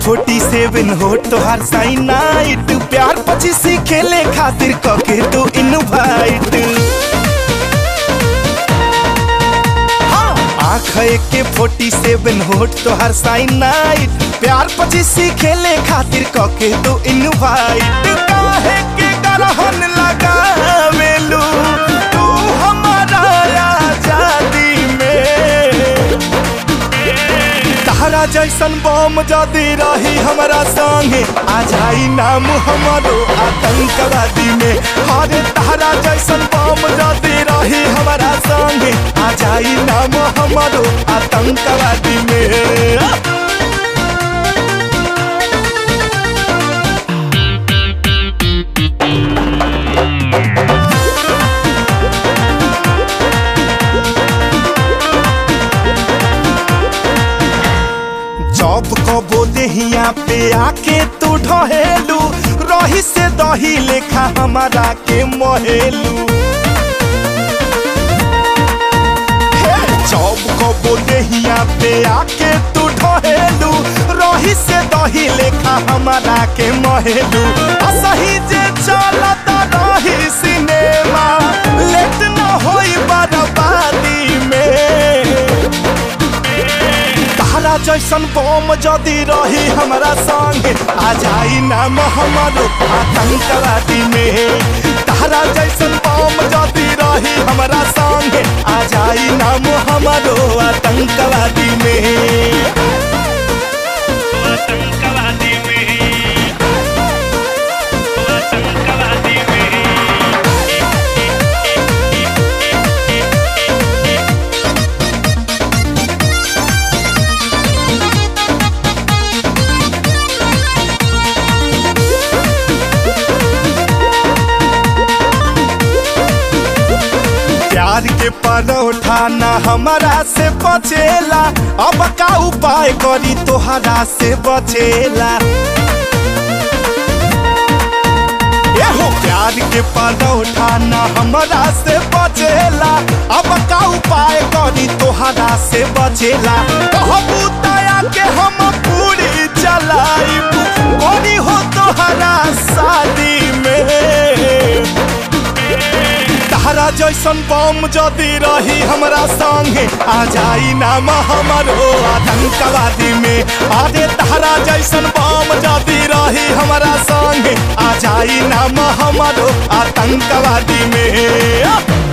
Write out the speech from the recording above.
forty सेवन हो तोहार sign night प्यार पचीसी खेले खातिर कके तो इनवाइट आँख के फोर्टी सेवन होट तोहार साइन नाइट प्यार पचीसी खेले खातिर कके तो इनवाइट काहे के गरहन लगावेलू तू हमारा आजादी में तहरा जैसन बम जदी रही हमरा संगे आ जाई नाम हमारो आतंकवादी में अरे तहरा जैसन बम जदी रही हमरा संगे आ जाई नाम हमारो आतंकवादी में जब कबो देहिया पे आके तू ढहेलू रही से दही लेखा हमारा के महेलू हे, जब कबो देहिया पे आके तू ढहेलू रही से दही लेखा हमारा के महेलू असही जे चलत रही सिनेमा लेट न होई बर्बादी में तहरा जैसन बम जदी रही हमरा संगे आ जाई नाम हमारो आतंकवादी में तहरा जैसन बम जदी रही हमरा संगे आ जाई नाम हमारो आतंकवादी में आतंकवादी में आतंकवादी में प्यार के परोठा ना हमारा से बचेला अब का उपाय करी तोहरा से बचेला एहो प्यार के परोठा ना हमारा से बचेला अब का उपाय करी तोहरा से बचेला कहबू दया के हम पूरी चलाइब करी हो तोहरा शादी में तहरा जैसन बम जदी रही हमरा संगे आ जाई नाम हमारो आतंकवादी में अरे तहरा जैसन बम जदी रही हमरा संगे आ जाई नाम हमारो आतंकवादी में